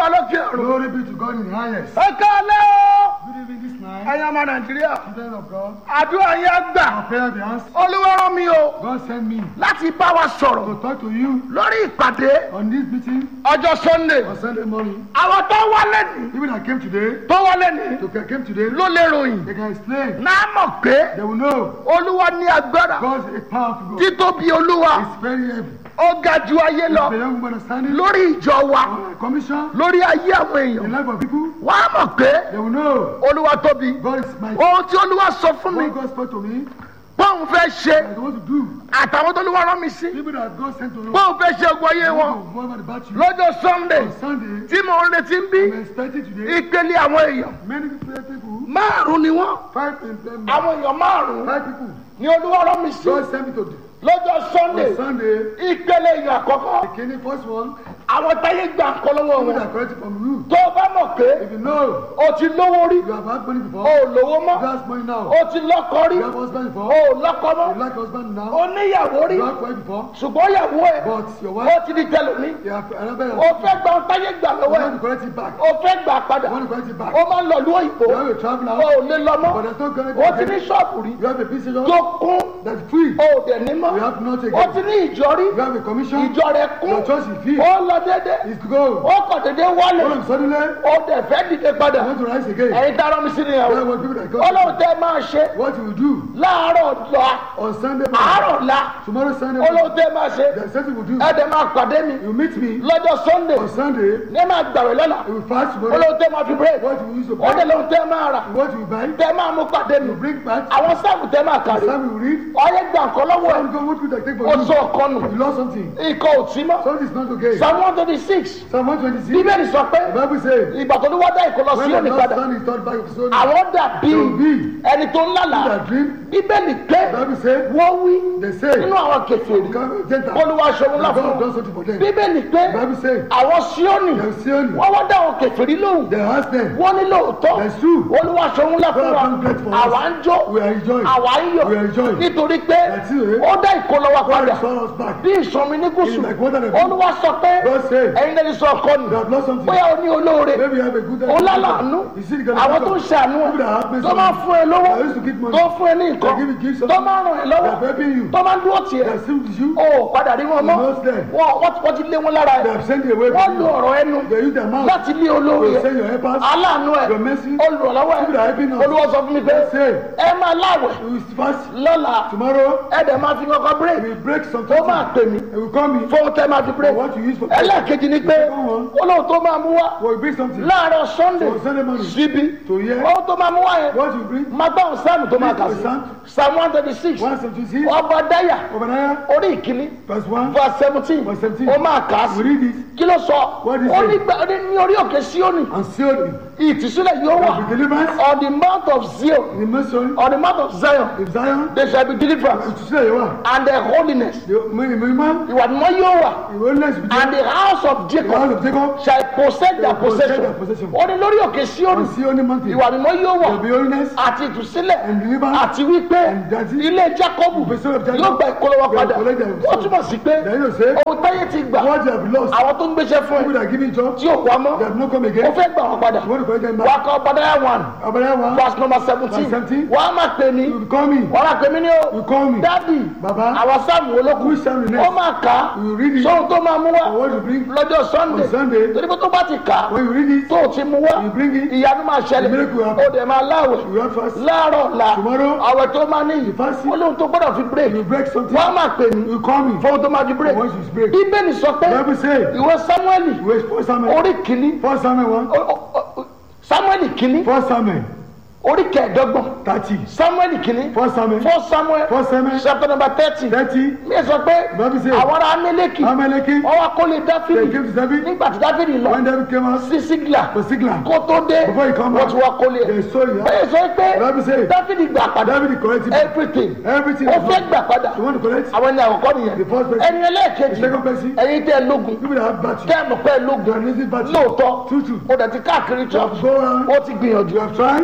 lókè ọ̀run. Glory be to God in the highest. ẹ káalẹ́ o Good evening this night. ẹ̀yin ọmọ nàìjíríà Children of God. àdúrà yẹn gbà Our prayer be answered. olúwa rán mi o God sent me láti bá wa sọ̀rọ̀ to talk to you lórí ìpàdé on this meeting ọjọ́ sunday on Sunday morning. àwọn tó wálé ní People that came today, tó wálé ní to came today, ló lè ròyìn they can explain. náà mọ̀ pé They will know olúwa ní agbára God is a powerful God. títóbi olúwa It's very heavy. ó ga ju ayé The lọ young woman understanding lórí ìjọ wa on a commission, lórí ayé àwọn the èèyàn life of people, wọ́n á mọ̀ pé they will know olúwa tóbi God is my ohun tí olúwa sọ fún mi What God spoke to me, bóun fẹ́ ṣe that what to do. àtàwọn tó olúwa rán mi sí People that God sent to know, bóun fẹ́ ṣe ogun ayé wọn what about the battle? lọ́jọ́ sunday On Sunday, tí mò ń retí ń bí I'm expecting today, ìpele àwọn èèyàn many people, márùn ni wọ́n five employment, àwọn èèyàn márùn five people, ni olúwa rán mi sí God sent me to do. lọ́jọ́ sunday On Sunday, ìpele èèyàn àkọ́kọ́ the king, first one, àwọn táyé gbà ń kọ́ lọ́wọ́ people wọn that corrected from you. tó o bá mọ̀ pé If you know o ti lówó rí you have had money o before, ò lówó mọ́ you have money now, o ti lọ́kọ rí you have husband o before, ò lọ́kọ mọ́ you like husband o now, níyàwó rí you have wife before, ṣùgbọ́n ìyàwó ẹ̀ but your ó wife, ti di tẹlomi you have another, o you fẹ́ gba ohun táyé gbà lọ́wọ́ ẹ̀ want to correct it back. o fẹ́ gbà padà You want to correct it back. o máa ń lọ lú òyìnbó You have a travel o now, ò lè lọ mọ́ but there's no correct o ti ní ṣọ́ọ̀bù rí You have a business tó job kún that's free. o ò dẹ̀ ní mọ́ You have not o again. ti ní ìjọ rí You have a commission. ìjọ rẹ̀ kún Your church is free. ó lọ déédé It's gold. ó kọ̀ déédé wálé All of a sudden, you ó dẹ̀ fẹ́ dìde padà want to rise again. ẹ̀yin tá a rán mi sí nìyàwó That's what people that ọlọ́run God. tẹ́ máa ṣe What you will do láàárọ̀ la on Sunday àárọ̀ morning, la tomorrow Sunday ọlọ́run morning, tẹ́ máa ṣe there's something you will do. ẹ̀dẹ̀ máa pàdé mi You meet me lọ́jọ́ sunday on Sunday. ní máa gbàwé lọ́la You will fast tomorrow. ọlọ́run tẹ́ máa fi break What you will use to ọdẹ buy. lọ́run tẹ́ máa rà What you will buy. tẹ́ máa mú pàdé mi You bring back. àwọn sáàmù tẹ́ máa kàrí Some you will read. ọyẹ gbà nǹkan lọ́wọ́ ẹ̀ Some go what you take for ó you. sọ ọ̀kan nù You lost something. ikọ̀ ò tí mọ́ Something is not okay. psalm one twenty six Psalm 126. bíbélì sọ pé The Bible says, ìgbà tó ní wá dá ìkọlọ sí when the òní Lord's padà son is turned back to Zion, àwọn dàbí they will be ẹni tó ń lálàá that dream. bíbélì pé The Bible says, wọ́n wí they say, nínú àwọn kẹfìrì Gentiles. olúwa ṣòwò ńlá that fún God wọn does something for them. bíbélì pé The Bible says, àwọn síónì they see only. wọ́n wá dá àwọn kẹfìrí lóhùn They ask them, wọ́n ní lóòótọ́ That's true. olúwa ṣòwò ńlá fún God wa has done great for us. àwa ń jó we are enjoying. àwa ń yọ̀ We are enjoying. nítorí pé That's it, eh? ó dá ìkọlọ wa God padà restore us back. bí ìsọmi ní gúúsù In like water and olúwa sọ pé God said, ẹ̀yin lẹ́ni sọ ọkọ nù they have lost something. bóyá o ní olóore Maybe you have a good ó lálàánú You see the kind of àwọn tó people ń ṣàánú ẹ that have mercy tó máa ń fún ẹ lówó They used to give money. tó ń fún ẹ ní nǹkan They give you gifts. tó máa ń ràn ẹ They lọ́wọ́ are helping you. tó máa ń dúró tì They ẹ́ are still with you. ó padà rí wọn mọ́ You lost them. wọn wọ́n ti- wọ́n ti lé wọn lára They ẹ̀ have sent you away wọ́n from lu you. ọ̀rọ̀ ẹnu They use their mouth láti lé olóore to ẹ̀ send your helpers. aláàánú ẹ̀ Your mercy. olùrànlọ́wọ́ People that are helping ẹ̀ us. olúwa sọ fún mi pé Say, ẹ máa láwẹ̀ you will fast lọ́la tomorrow. ẹ dẹ̀ máa fi kankan We bírèkì will break some ó máa pè mí They will call me fóun tẹ́ máa fi for bírèkì what you use for ẹlẹ́ẹ̀kejì ni pé olóhùn tó máa mú wá We will bring something. láàárọ̀ sunday For Sunday morning. síbi To hear ohun tó máa mú wá yẹn what you bring. máa gbá òun sáàmù tó máa kà sí Psalm. psalm one thirty six One seventy six. ọba dáyà Obadiah. orí ìkíní Verse one. verse seventeen Verse 17. ó máa kà á We sí read it. kí ló sọ What is ó it? ní gbà- ó ní ní orí òkè síónì And sealed it. ìtúsílẹ̀ yóò wà There will be deliverance. on the mount of zion The mission. on the mount of zion In Zion. there shall be deliverance To say you are. and the holiness The minimum. ìwà mímọ́ yóò wà The oneness with and the house of the house jacob of Jacob. shall possess their Shall possess possession their possession. ó ní lórí òkè síónì On Zion mountain. ìwà mímọ́ yóò wà There will be holiness. àti ìtúsílẹ̀ And deliverance. àti wípé And that's it. ilé jacobu The son of Jacob. yóò gba ìkólọ́wọ́ They will padà collect their ó túmọ̀ sí pé Then you say. ohun táyé ti gbà What you have lost. àwọn tó ń gbéṣẹ́ fún People ẹ that are giving job. tí ò wá mọ́ They have not come ó again. fẹ́ gbà wọ́n padà You want to collect them wà á back. kọ́ padàyà one Obadiah one. verse number seventeen Verse 17. wà á máa pè mí You call me. wà á máa pè mí ní o You call me. dádì Baba. àwọn sáàmù olókùn Which Psalm the ó next? máa kà á You read it. sóhun tó máa mú wá And what you bring. lọ́jọ́ sunday On Sunday. torí pé tó bá ti kà á When you read it. tó o ti mú wá You bring it. ìyanu máa The ṣẹlẹ̀ miracle will happen. ó dẹ̀ máa láwẹ̀ You have fast. láàárọ̀ la Tomorrow. àwẹ̀ tó máa ní yìí fasting. olóhùn tó gbọ́dọ̀ fi break You break something. wọ́n á máa pè mí You call me. fóun tó máa fi break Once you break. bíbélì sọ pé The Bible say. ìwé samueli You wait for Samuel. orí kìíní First Samuel one. o- o- o- samueli kìíní First Samuel. orí kẹẹ̀ẹ́dọ́gbọ̀n Thirty. samueli kìíní First Samuel. fún samuel First Samuel. chapter number thirty Thirty. mi sọ pé The Bible say. àwọn ará amẹ́lẹ́kì Amaleki. wọ́n wá kólé They dáfídì came to David. nígbà tí dáfídì lọ When David came out. sí sígìlà For Sigla. kó tó dé Before he come wọ́n back. ti wá kólé ẹ̀ They saw you. bẹ́ẹ̀ sọ pé The Bible say. dáfídì gbà padà David corrected everything everything. ó fẹ́ gbà padà You want to correct? àwọn ẹni àkọ́kọ́ nìyẹn The first person. ẹni ẹlẹ́ẹ̀kejì The second person. ẹ̀yin tẹ́ ẹ lógun People that have battery. tẹ́ ẹ mọ̀ pé ẹ They lógun are lazy battery. lóòótọ́ True, true. ó dẹ̀ ti káàkiri You church have go around. ó ti gbìyànjú You have tried. ogun yẹn ò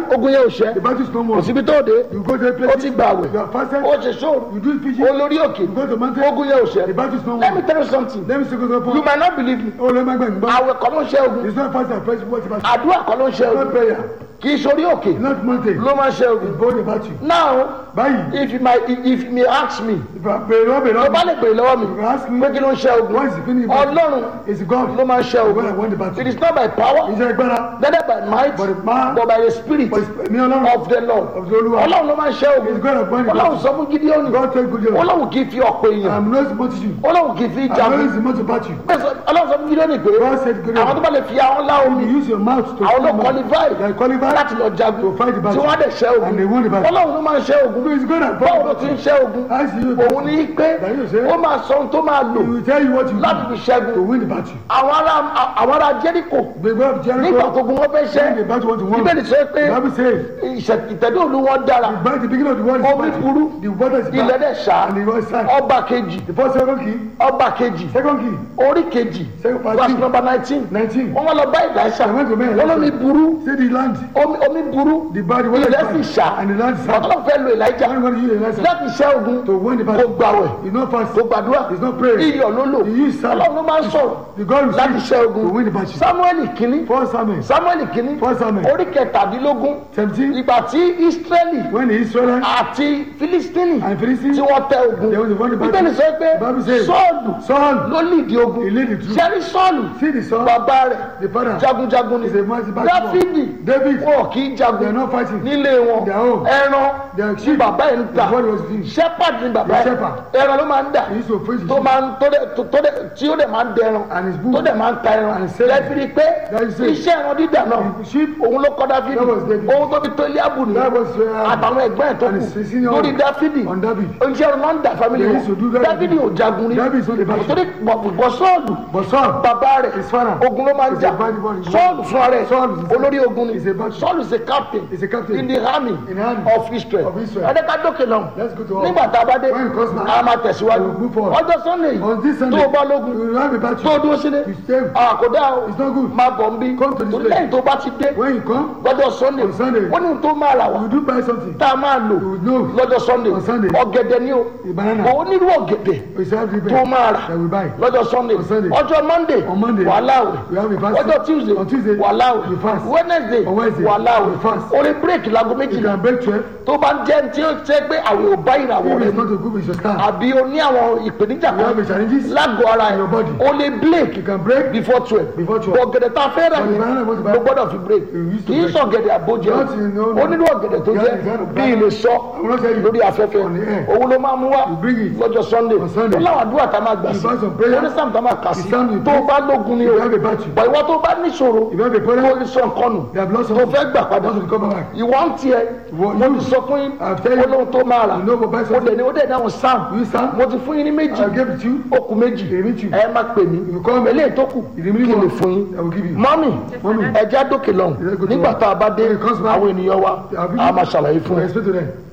ò ṣẹ́ The battle is no kò more. síbi tó dé You go to a ó place. ti gbà àwẹ̀ You are fasted. ó ṣe ṣóòrù You do preaching. olórí òkè You go to mountain. ogun yẹn ò The ṣẹ́ battle is no let me more. tell you something Let me say go to you point. might not believe me Oh, let me go and àwẹ̀ kọ́ ló ń ṣẹ́ ogun It's not fast and press what about àdúrà kọ́ ló ń ṣẹ́ It's not ogun prayer. kì í ṣorí òkè It's not mountain. ló máa ń ṣẹ́ ogun It's bold about you. now Báyìí. if you might if you may ask me If I pray, Lord, tó bá Lord, lè béèrè lọ́wọ́ mi you ask me, pé kí ló ń ṣẹ́ ogun what is the feeling about ọlọ́run It's God. ló máa ń ṣẹ́ When I ogun won the battle. it is not by power Iṣẹ́ agbára. neither by might But the man- but by the spirit But it's me alone. of the lord Of the Olúwa. ọlọ́run ló máa ń ṣẹ́ ogun It's God of money. ọlọ́run sọ fún gideoni God take good care. ọlọ́run kì í fi ọ̀pọ̀ èèyàn I'm not supposed to you. ọlọ́run kì í fi I'm jagun not supposed to battle you. ọlọ́run sọ fún gideoni pé God said good àwọn tó bá lè fi àwọn lá omi You use your mouth to àwọn ló fight. qualify They are qualified. láti lọ jagun To fight the battle. tí wọ́n á dẹ̀ ṣẹ́ And they won the ogun battle. ọlọ́run ló máa ń ṣẹ́ ogun So it's God that báwo ló fought ti the ń battle. ṣẹ́ ogun As you òun ní pé That you say. ó máa sọ ohun tó máa lò He will tell you what you láti do fi ṣẹ́gun to win the battle. àwọn ará àwọn ará jẹ́ríkò The God of nígbà Jericho. tó gun wọn fẹ́ ṣẹ́ When the battle want to win. bíbélì sọ pé The Bible says. ìṣẹ̀- ìtẹ̀dó òlu wọn dára By the beginning of the world is Omi battle. burú. The water is ilẹ̀ bad. dẹ̀ ṣá And the world is sad. ọba kejì The first second key. ọba kejì Second key. orí kejì Second part verse two. number nineteen Nineteen. wọ́n wá lọ bá ìdáṣà They went to men. wọ́n lómi burú Say the land. omi omi burú The bad. The water is ilẹ̀ sì bad. ṣá And the land is sad. ọ̀tọ́ fẹ́ lo ìlàjà I'm going to use the lesson. láti ṣẹ́ ogun To win the kó battle. gbàwẹ̀ It's not fast. kó gbàdúrà It's not prayer. iyọ̀ ló lò He used sand. ọlọ́run ló máa ń sọ̀rọ̀ The God will láti speak ṣẹ́ to ogun win the battle. samuel kínní First Samuel. samuel kínní First Samuel. orí kẹtàdínlógún Seventeen. ìgbà tí israeli When the Israelites àti filistini and Philistines. tí wọ́n tẹ ogun They won the battle. bíbélì sọ pé The Bible says, sọ́ọ̀lù Saul. ló lìdí ogun He lead the troop. sẹ́rí sọ́ọ̀lù See the son. bàbá rẹ̀ The father. jagunjagun ni Is a mighty battle. dáfídì David. wọn kì í They are jagun not fighting. nílé wọn Their own. ẹran Their tí sheep. bàbá yẹn ń ta The body was clean. shepherd ni bàbá The yẹn shepherd. ẹran ló máa ń dà He used to face the tó sheep. máa ń tó dẹ̀ tó tó dẹ̀ tí ó dẹ̀ máa ń dẹran And his book. tó dẹ̀ máa ń ta ẹran And sell it. lẹ́fìrí pé That is it. iṣẹ́ ẹran dídà náà The sheep. òun ló kọ́ dáfídì That was David. òun tó fi tó Eliabu nìyẹn That was uh, àtàwọn ẹgbẹ́ ẹ̀ tó and kù his senior lórí dáfídì on David. oníṣẹ́ ọ̀run máa ń dà fámìlì They used to do wọn that. dáfídì ò jagun rí David is not a battle. torí bọ̀ sọ́ọ̀lù But Saul. bàbá rẹ̀ His father. ogun ló máa ń Is jà a bad boy. sọ́ọ̀lù fúnra rẹ̀ Saul is a- olórí ogun ni is a battle. sọ́ọ̀lù is a captain Is a captain. in the army In the army of Israel of Israel. ẹ̀ẹ́dẹ́ka dókè lọ Let's go to war. nígbà tá a bá dé When it comes back, a máa tẹ̀síwájú we will move forward. ọjọ́ sunday On this tó Sunday. o bá lógun You will have a tó o battle. dúró sílé You stay. àkódà o It's not good. máa bọ̀ ń bí Come to this torí place. lẹ́yìn tó bá ti dé When you come, lọ́jọ́ sunday On Sunday. ó ní ohun tó máa rà wá you do buy something. tá a máa lò You will know. lọ́jọ́ sunday On Sunday. ọ̀gẹ̀dẹ̀ ni o A banana. kò onírú ọ̀gẹ̀dẹ̀ We shall have the tó máa rà that we buy. lọ́jọ́ sunday On Sunday. ọjọ́ monday On Monday. wàhálà We have a àwẹ̀ fast. ọjọ́ tuesday On Tuesday. wàhálà We fast. àwẹ̀ wednesday On Wednesday. wàhálà We àwẹ̀ fast. orí bírèkì láago You méjìlá can break 12. tó bá ń jẹ́ tí ó ṣe pé àwẹ̀ ò bá ìràwọ̀ If rẹ̀ it's mu not a good, we should start. àbí o ní àwọn ìpèníjà You have kan a challenges. lágọ̀ọ́ ara ẹ̀ your body. o lè break You can break. before twelve Before 12. ọ̀gẹ̀dẹ̀ tá a fẹ́ rà But the yẹn banana was ló bad. gbọ́dọ̀ fi break You used to kì í break. sọ̀gẹ̀dẹ̀ àbójẹ Not in- no, no. ó nínú ọ̀gẹ̀dẹ̀ tó You jẹ́ have the kind of bí ilé sọ I will not tell you. lórí afẹ́fẹ́ On the air. òun ló máa mú wá You bring it. lọ́jọ́ sunday On Sunday. ó láwọn àdúrà tá a máa gbà sí You buy some prayer. ó ní sáàmù tá a máa kà sí You stand with tó o prayer. bá lógun ni o You have a battle. bọ̀ ìwọ tó o bá níṣòro If you have a tó problem, o ní sọ nǹkan nù they have lost tó something. fẹ́ gbà padà Want to recover back. ìwọ ń tiẹ̀ What mo you- ti sọ fún yín I've tell you. olóhun tó máa rà You know, but buy ó something. dẹ̀ ní ó dẹ̀ dáhùn sáàmù You stand. mo ti fún yín ní méjì I'll give it to you. ó kù méjì Èmi tù. ẹ má pè mí You call me. eléyìí tó kù The kí remaining lè one, fún yín I will give you. mọ́mì Mọ́mì. ẹja dókè lọ́hùn Let's go to nígbà work. tá a bá dé When it comes back, àwọn ènìyàn wa I'll give a you- máa ṣàlàyé fún I ẹ explain to them.